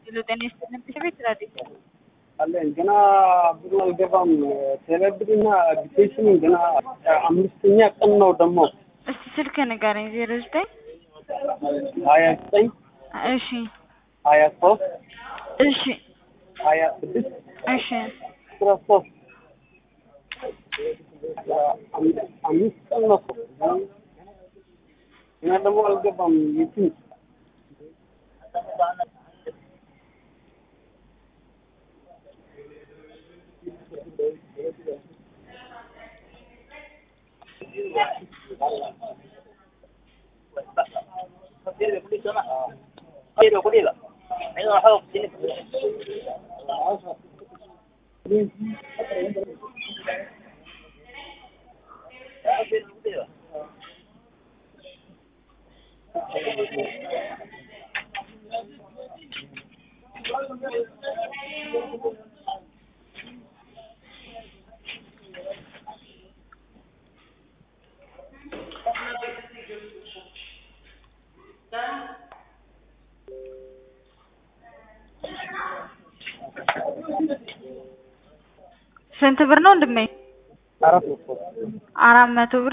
ሄሎ ጤና ይስጥልን ቤት ራዲዮ አለን ገና ብሩ አልገባም። ቴሌብርና አፕሊኬሽን ገና አምስተኛ ቀን ነው ደግሞ እስቲ ስልክ ንገረኝ ዜሮ ዘጠኝ ሀያ ዘጠኝ እሺ ሀያ ሶስት እሺ ሀያ ስድስት እሺ አስራ ሶስት አምስት ቀን ነው ገና ደግሞ አልገባም። የትም ስንት ብር ነው ወንድሜ? አራት መቶ አራት መቶ ብር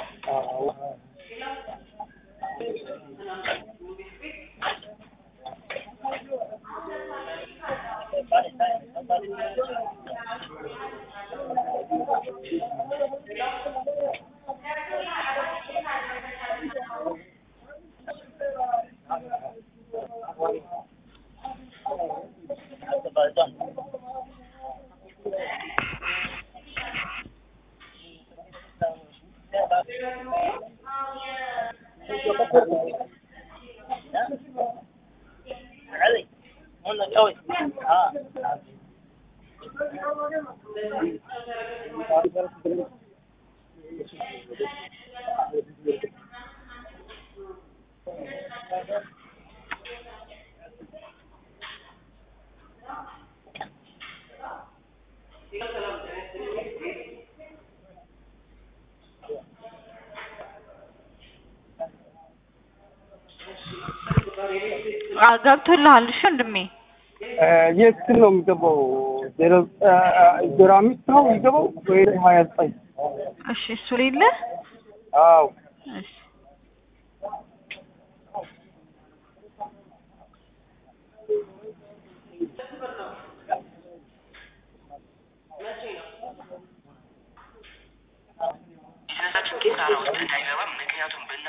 ገብቶልሃል? እሺ ወንድሜ የት ስል ነው የሚገባው? ዜሮ ዜሮ አምስት ነው የሚገባው ወይ ሀያ ዘጠኝ እሺ እሱ ሌለ አዎ እሺ ራሳችን ኪሳራ ውስጥ እንዳይገባም ምክንያቱም ብና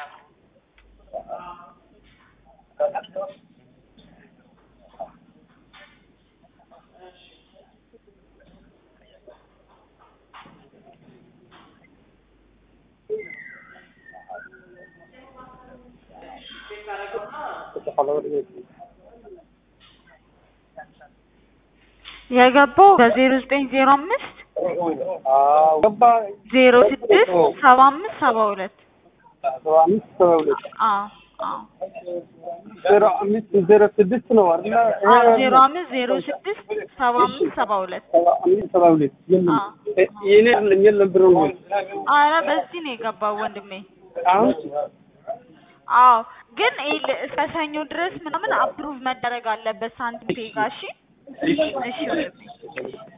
የገባው በዜሮ ዘጠኝ ዜሮ አምስት አዎ ገባ ዜሮ ስድስት ሰባ አምስት ሰባ ሁለት ሰባ አምስት ሰባ ሁለት አዎ አዎ ዜሮ አምስት ዜሮ ስድስት ነው አይደለ? አዎ ዜሮ አምስት ዜሮ ስድስት ሰባ አምስት ሰባ ሁለት ሰባ አምስት ሰባ ሁለት የለም አዎ። የኔ አይደለም የለም ብሩ ነው አረ በዚህ ነው የገባው ወንድሜ አሁን አዎ ግን ይኸውልህ እስከ ሰኞ ድረስ ምናምን አፕሩቭ መደረግ አለበት ሳንቲም ፔጋ እሺ እሺ ወንድሜ